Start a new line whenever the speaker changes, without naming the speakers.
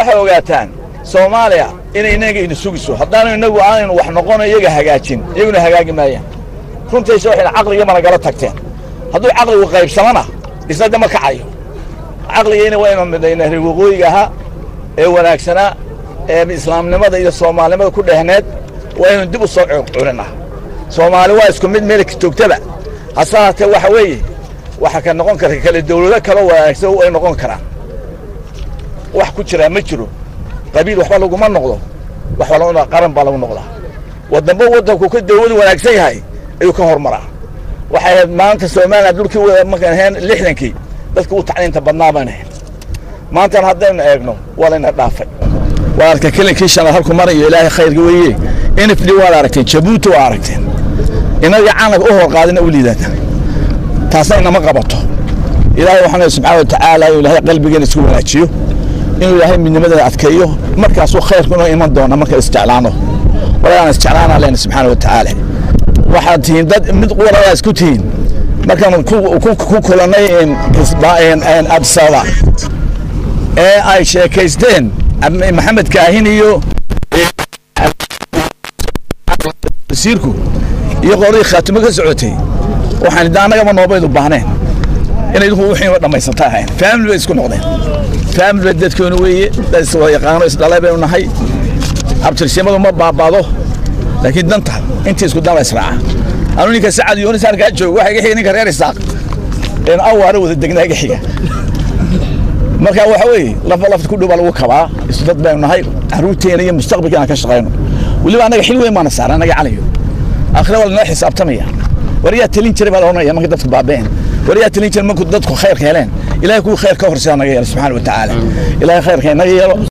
waxay ogaataan soomaaliya inay inaga ina sugiso haddaanu innagu aanaynu wax noqono iyaga hagaajin iyaguna hagaagi maayaan runtaysa waxayna caqliga managala tagteen hadduu caqligu qaybsamana isna dama kacayo caqligiina waynu midnayna reer waqooyiga ahaa ee wanaagsanaa ee islaamnimada iyo soomaalinimada ku dhehneed waynu dib u soo curinaa soomaali waa isku mid meel joogtaba hase haatee waxa weeye waxa ka noqon kara kale dawlado kaloo wanaagsan ay noqon karaan wax ku jiraa ma jiro qabiil waxba laguma noqdo waxba lagu qaran baa lagu noqdaa waddanba waddanku ka dawladu wanaagsan yahay ayuu ka hormaraa waxay ahayd maanta soomaaliya dhulkii markaan ahayn lixdankii dadka u tacliinta badnaa baan ahayn maantana haddaynu eegno waa layna dhaafay waa arka kelinkii shanaad halku marayo ilaahay khayrka weeye nfd waad aragteen jabuuti waa aragteen inaga calanka u hor qaadina u liidata taasna inama qabato ilaahay waxaan leeyahay subxaana wa tacaala inuu ilaahay qalbigeena isku wanaajiyo inuu ilaahay midnimadeena adkeeyo markaasuu khayrkuna iman doona marka isjeclaano walagaan isjeclaanaa leena subxaana wa tacaala waxaad tihiin dad mid waladaa isku tihiin markaan ku kulannay absaba ee ay sheekaysteen maxamed kaahin iyo wasiirku iyo qoladii khaatimo ka socotay waxaan idda annagaba noobaydu baahneen inay idinku wixiiba dhammaysata ahayn faamili bay isku noqdeen faamili bay dadkeenu weeye dad iswada yaqaano isdhalay baynu nahay abtirsimadu ma baabado laakiin danta intii isku daba israaca anu ninka sacad yoonis halkaa joogo waxa iga xiga ninka reer isaaq een awaara wada degnaa iga xiga marka waxa weeye lafa lafta ku dhow baa lagu kabaa isu dad baynu nahay carruurteena iyo mustaqbalka aan ka shaqayno weliba annaga xil weyn baana saara annaga calayo aakhira waa lanoo xisaabtamaya war yaa talin jiray baa la odhanaya marka dadku baabeen war yaa talin jiray marku dadku khayrka heleen ilahay kuwii khayr ka horseeda naga yeelo subxaana wa tacaala ilahay khayrka inaga yeelo